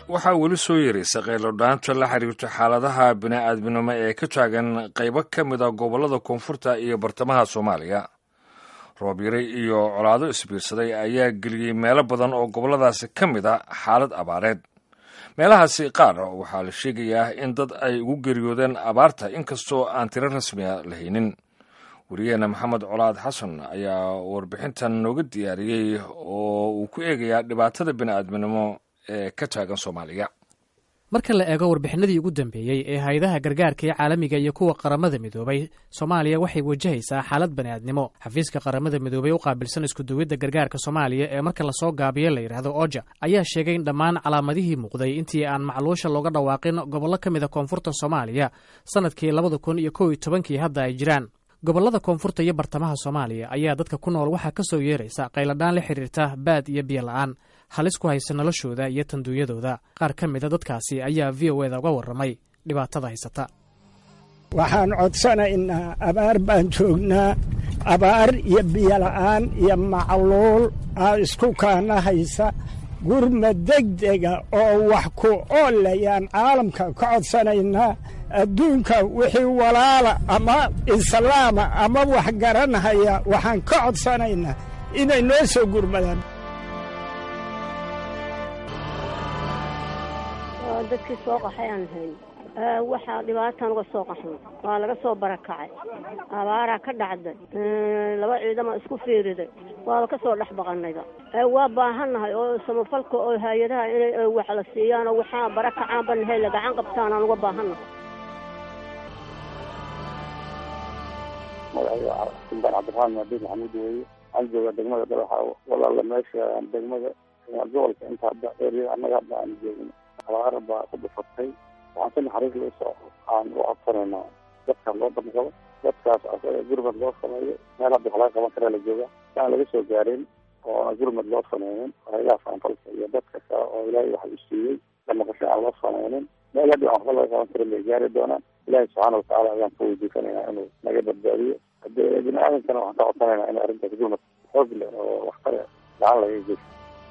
waxaa weli soo yaraysa qaylo-dhaanta la xiriirto xaaladaha bini-aadminimo ee ka taagan qaybo ka mid a gobollada koonfurta iyo bartamaha soomaaliya roob yari iyo colaado isbiirsaday ayaa geliyey meelo badan oo gobolladaasi ka mid a xaalad abaareed meelahaasi qaar waxaa la sheegayaa in dad ay ugu geeriyoodeen abaarta inkastoo aan tiro rasmiya la haynin wariyaheena maxamed colaad xasan ayaa warbixintan nooga diyaariyey oo uu ku eegayaa dhibaatada bini-aadminimo ee ka taagan soomaaliya marka la eego warbixinadii ugu dambeeyey ee hay-adaha gargaarka ee caalamiga iyo kuwa qaramada midoobay soomaaliya waxay wajahaysaa xaalad bani'aadnimo xafiiska qaramada midoobay u qaabilsan iskuduwidda gargaarka soomaaliya ee marka lasoo gaabiyo la yidhaahdo oja ayaa sheegay in dhammaan calaamadihii muuqday intii aan macluusha looga dhawaaqin gobollo ka mida koonfurta soomaaliya sannadkii labada kun iyo kow iyo tobankii hadda ay jiraan gobollada koonfurta iyo bartamaha soomaaliya ayaa dadka ku nool waxaa ka soo yeeraysa qayladhaan la xidhiirta baad iyo biyo la'aan halis ku haysa noloshooda iyo tanduunyadooda qaar ka mida dadkaasi ayaa v o eda uga warramay dhibaatada haysata waxaan codsanaynaa abaar baan joognaa abaar iyo biyola'aan iyo macluul aa isku kaana haysa gurma degdega oo wax ku oolayaan caalamka ka codsanaynaa adduunka wixii walaala ama islaama ama wax garanhaya waxaan ka codsanaynaa inay noo soo gurmadaan dadkii soo qaxay aan hayn waxaa dhibaataan uga soo qaxnay waa laga soo barakacay abaaraa ka dhacday laba ciidama isku fiiriday waaba ka soo dhex baqanayba waa baahannahay oo samafalka oo hay-adaha inay wax la siiyaan oo waxaa barakacaan banahay la gacan qabtaan aan uga baahannahay magacayga suldaan cabdiraxmaan maadiid maxamuud weeye waxaan joogaa degmada dhagaxa walaala meesha degmada gobolka inta hadda eryada annaga hadda aan joogno abaar baa ku dhufatay waxaan si naxariis loo soo aan u codsanaynaa dadka loo damqabo dadkaas asaga gurmad loo sameeyo meel hadda wax laga qaban karaa la jooga aan laga soo gaarin oona gurmad loo sameynin haylaha faanfalka iyo dadka kale oo ilaahay wax u siiyey damaqasho aan loo sameynin meel hadda waxba laga qaban karin bay gaari doonaan ilaahay subxaana watacaala ayaan ka weydiisanaynaa inuu naga badbaadiyo haddee bini aadamkana waxaan ka codsanaynaa in arrintaas gurmad xoog leh oo waxtare gacan laga geysto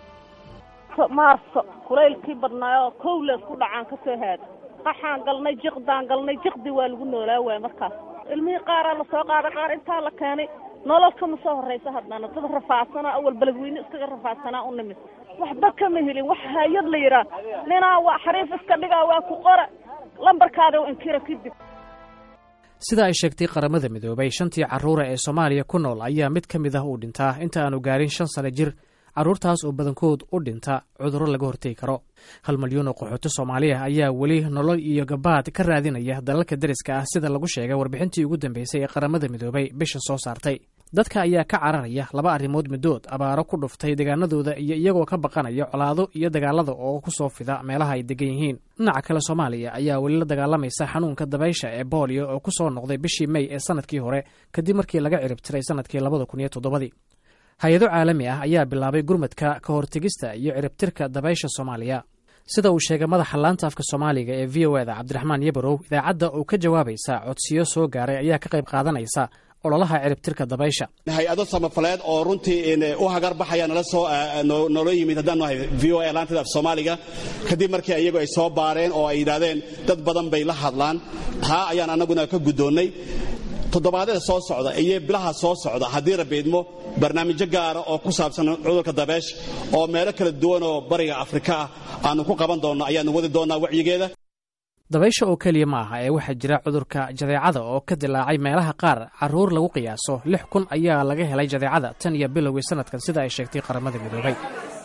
maarso kulaylkii badnaayoo kowleed ku dhacaan ka soo haada qaxaan galnay jiqdaan galnay jiqdi waa lagu noolaa waaya markaas ilmihii qaaraa lasoo qaaday qaar intaa la keenay nolol kama soo horraysa haddana dad rafaadsanaa awal beledweyne iskaga rafaadsanaa u nimid waxba kama helin wax hay-ad la yidhaah ninaa waa xariif iska dhigaa waa ku qora lambarkaada u inkira kadib sida ay sheegtay qaramada midoobay shantii carruura ee soomaaliya ku nool ayaa mid ka mid ah uu dhintaa inta aanu gaarin shan sano jir carruurtaas oo badankood u dhinta cudurro laga hortegi karo hal malyan oo qaxooti soomaaliya ayaa weli nolol iyo gabaad ka raadinaya dalalka deriska ah sida lagu sheegay warbixintii ugu dambeysay ee qaramada midoobay bisha soo saartay dadka ayaa ka cararaya laba arrimood middood abaaro ku dhuftay deegaanadooda iyo iyagoo ka baqanaya colaado iyo dagaalada oo ku soo fida meelaha ay degan yihiin dhinaca kale soomaaliya ayaa weli la dagaalamaysa xanuunka dabaysha ee booliyo oo ku soo noqday bishii mey ee sanadkii hore kadib markii laga ciribtiray sanadkii labada kun iyo toddobadii hay-ado caalami ah ayaa bilaabay gurmadka ka hortegista iyo ciribtirka dabaysha soomaaliya sida uu sheegay madaxa laanta afka soomaaliga ee v o eda cabdiraxmaan yabarow idaacadda oo ka jawaabaysa codsiyo soo gaaray ayaa ka qayb qaadanaysa ololaha ciribtirka dabaysha hay-ado samafaleed oo runtii u hagar baxaya nala soo noola yimid haddaan nahay v o a laantada af soomaaliga kadib markii iyagu ay soo baareen oo ay yidhaahdeen dad badan bay la hadlaan taa ayaan annaguna ka guddoonnay toddobaadyada soo socda iyo bilaha soo socda haddii rabiidmo barnaamijyo gaara oo ku saabsan cudurka dabeesha oo meelo kala duwan oo bariga afrika ah aanu ku qaban doonno ayaanu wadi doonnaa wacyigeeda dabaysha oo keliya ma aha ee waxaa jira cudurka jadeecada oo ka dilaacay meelaha qaar carruur lagu qiyaaso lix kun ayaa laga helay jadeecada tan iyo bilowgii sanadkan sida ay sheegtay qaramada midoobay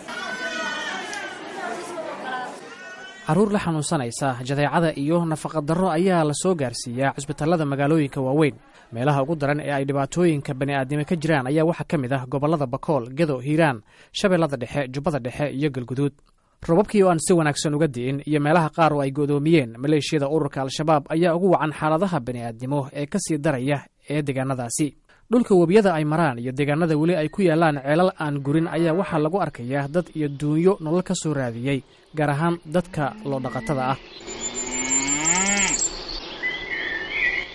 carruur la xanuunsanaysa jadeecada iyo nafaqadarro ayaa la soo gaarsiiyaa cisbitaalada magaalooyinka waaweyn meelaha ugu daran ee ay dhibaatooyinka bani'aadnimo ka jiraan ayaa waxaa ka mid ah gobollada bakool gedo hiiraan shabeellada dhexe jubbada dhexe iyo galguduud robabkii oo aan si wanaagsan uga di'in iyo meelaha qaar oo ay go'doomiyeen maleeshiyada ururka al-shabaab ayaa ugu wacan xaaladaha bani'aadnimo ee ka sii daraya ee deegaanadaasi dhulka webiyada ay maraan iyo deegaanada weli ay ku yaallaan ceelal aan gurin ayaa waxaa lagu arkayaa dad iyo duunyo nolol ka soo raadiyey gaar ahaan dadka loo dhaqatada ah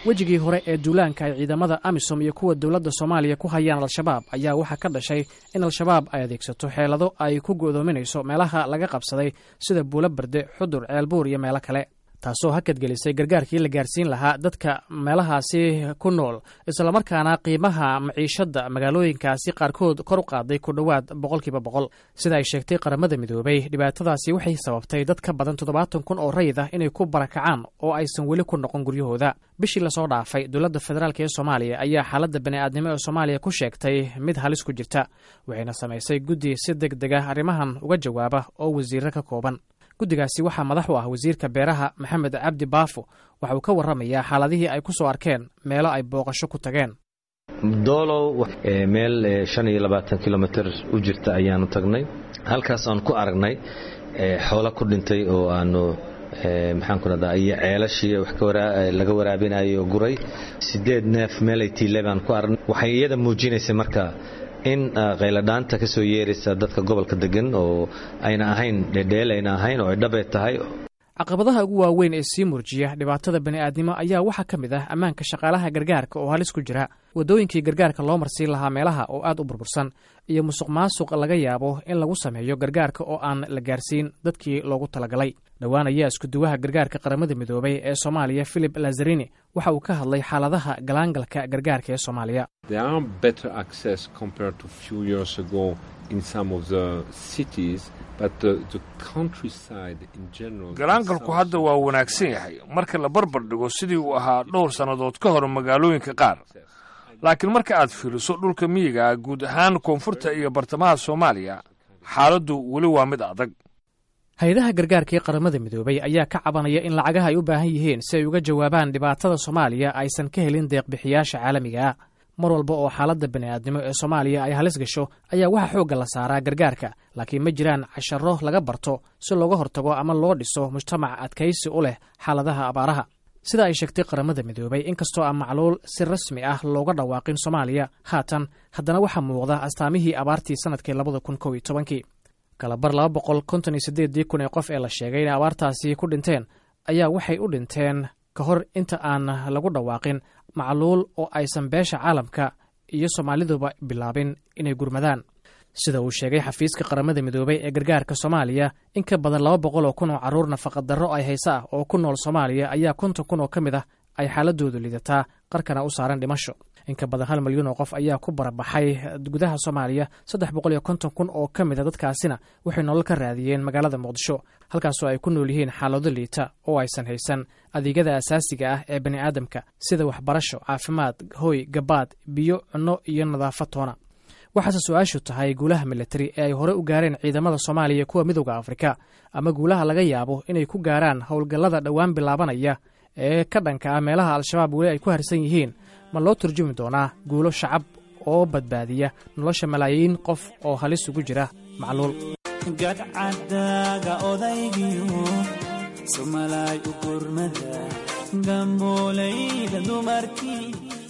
wejigii hore ee duulaanka ay ciidamada amisom iyo kuwa dowladda soomaaliya ku hayaan al-shabaab ayaa waxaa ka dhashay in al-shabaab ay adeegsato xeelado ay ku go'doominayso meelaha laga qabsaday sida buulo barde xudur ceelbuur iyo meelo kale taasoo hakadgelisay gargaarkii la gaarsiin lahaa dadka meelahaasi ku nool islamarkaana qiimaha maciishadda magaalooyinkaasi qaarkood kor u qaaday ku dhowaad boqolkiiba boqol sida ay sheegtay qaramada midoobay dhibaatadaasi waxay sababtay dad ka badan toddobaatan kun oo rayid ah inay ku barakacaan oo aysan weli ku noqon guryahooda bishii lasoo dhaafay dowladda federaalk ee soomaaliya ayaa xaaladda bani'aadnimo ee soomaaliya ku sheegtay mid halis ku jirta waxayna samaysay guddi si deg deg ah arrimahan uga jawaaba oo wasiirro ka kooban guddigaasi waxaa madax u ah wasiirka beeraha maxamed cabdi baafo waxa uu ka warramayaa xaaladihii ay ku soo arkeen meelo ay booqasho ku tageen doolow meel shan iyo labaatan kilomitr u jirta ayaanu tagnay halkaas aan ku aragnay xoolo ku dhintay oo aanu maxaan ku rahdaa iyo ceelashii wax laga waraabinayo guray sideed neef meelay tiile baan ku aragnay waxay iyada muujinaysay marka in qayladhaanta ka soo yeeraysa dadka gobolka degan oo ayna ahayn dhedheel ayna ahayn oo ay dhabee tahay caqabadaha ugu waaweyn ee sii murjiya dhibaatada bani'aadnimo ayaa waxaa ka mid ah ammaanka shaqaalaha gargaarka oo halis ku jira waddooyinkii gargaarka loo marsiin lahaa meelaha oo aad u burbursan iyo musuq maasuq laga yaabo in lagu sameeyo gargaarka oo aan la gaarsiin dadkii loogu talagalay dhowaan ayaa iskuduwaha gargaarka qaramada midoobay ee soomaaliya philip lazarini waxa uu ka hadlay xaaladaha galaangalka gargaarka ee soomaaliya galaangalku hadda waa wanaagsan yahay marka la barbar dhigo sidii uu ahaa dhowr sannadood ka hor magaalooyinka qaar laakiin marka aad fiiriso dhulka miyiga ah guud ahaan koonfurta iyo bartamaha soomaaliya xaaladdu weli waa mid adag hay-adaha gargaarka ee qaramada midoobay ayaa ka cabanaya in lacagaha ay u baahan yihiin si ay uga jawaabaan dhibaatada soomaaliya aysan ka helin deeqbixiyaasha caalamiga mar walba oo xaaladda bani'aadnimo ee soomaaliya ay halis gasho ayaa waxaa xoogga la saaraa gargaarka laakiin ma jiraan casharo laga barto si looga hortago ama loo dhiso mujtamac adkaysi u leh xaaladaha abaaraha sida ay sheegtay qaramada midoobay inkastoo aan macluul si rasmi ah looga dhawaaqin soomaaliya haatan haddana waxaa muuqda astaamihii abaartii sannadkii labada kun kow iyo tobankii kalabar laba boqol konton iyo siddeedii kun ee qof ee la sheegay inay abaartaasi ku dhinteen ayaa waxay u dhinteen ka hor inta aan lagu dhawaaqin macluul oo aysan beesha caalamka iyo soomaaliduba bilaabin inay gurmadaan sida uu sheegay xafiiska qaramada midoobay ee gargaarka soomaaliya in ka badan laba boqol oo kun oo carruur nafaqadarro ay haysa ah oo ku nool soomaaliya ayaa konton kun oo ka mid ah ay xaaladoodu lidataa qarkana u saaran dhimasho in ka badan hal milyuun oo qof ayaa ku barabaxay gudaha soomaaliya saddex boqol iyo konton kun oo ka mid a dadkaasina waxay nolol ka raadiyeen magaalada muqdisho halkaasoo ay ku nool yihiin xaalado liita oo aysan haysan adeegyada asaasiga ah ee bani aadamka sida waxbarasho caafimaad hooy gabaad biyo cunno iyo nadaafad toona waxaase su-aashu tahay guulaha militari ee ay hore u gaareen ciidamada soomaaliya iyo kuwa midooda afrika ama guulaha laga yaabo inay ku gaaraan howlgallada dhowaan bilaabanaya ee ka dhanka ah meelaha al-shabaab weli ay ku harsan yihiin ma loo turjumi doonaa guulo shacab oo badbaadiya nolosha malaayiin qof oo halis ugu jira macluul gadcadaaga odaygiyo somalaay u gurmada gambooleyda dumarkii